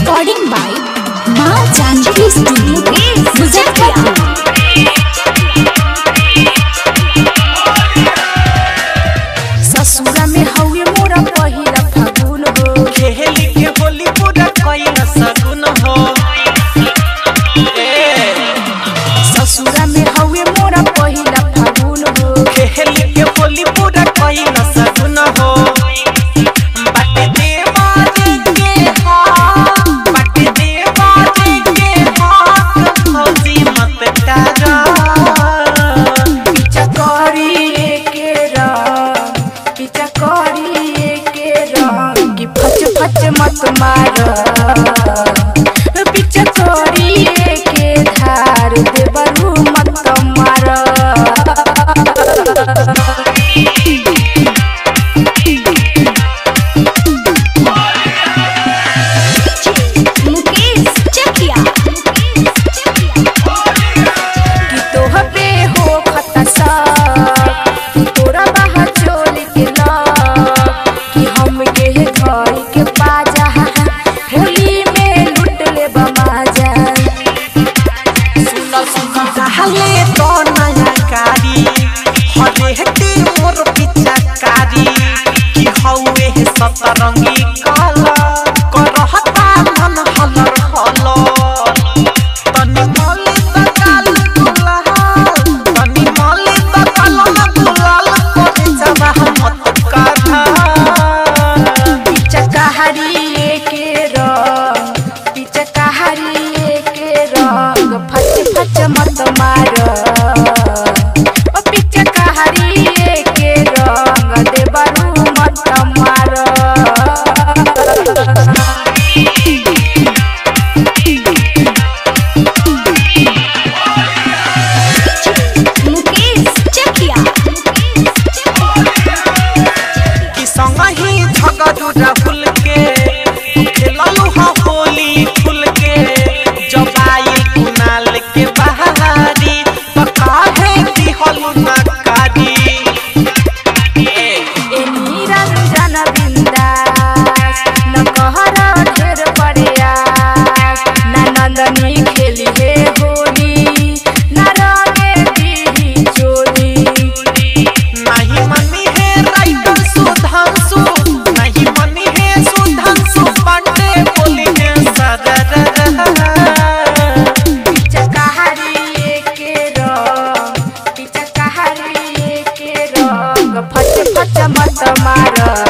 Recording by Ma Janki Studio, Muzaffarpur. ससुरा में हवे मोरा पहिला फागुन हो खेली के होली पूरा कइल सगुन हो ए ससुरा में हवे मोरा पहिला फागुन हो खेली के होली पूरा कइल सगुन हो बाटे देवारे के हा बाटे देवारे के हा फौजी मत डरा पीछा करी के रंग पीछा करी के रंग कि फच फच मत मार पीछा करी के धार देवरू मत मार Mukesh Chakia. कि तोहबे हो खतसा कि तोरा बाहा चोल के ला कि हम के घर के बाजा होली में लूट ले बमाजा सुनो सुनो रहले तो नया कारी हरे हटे मोर पिचकारी कि हौवे सतरंगी काला करहता मन हलर हलर तनी मले तकाल गुलाल तनी मले तकाल गुलाल करे जबा मत काढ़ा पिचकारी के रंग पिचकारी के रंग फच फच मत मार ओ पिचकारी के रंग देवरू मत मार Mukesh Chakia. कि संगही झगड़ू राहुल के खेललू हा होली खुल के जब आई कुनाल के बहारी तो काहे दिहलू ना कारी ए निरंजन बिंदास न कहर ढेर प्रयास न नंदनी खेली हे होली न रंगे दीही चोली नहीं मनी है राइटर सुधांशु नहीं मनी है सुधांशु पांडे बोली है सदर पिचकारी के रंग पिचकारी के रंग फच फच मत मार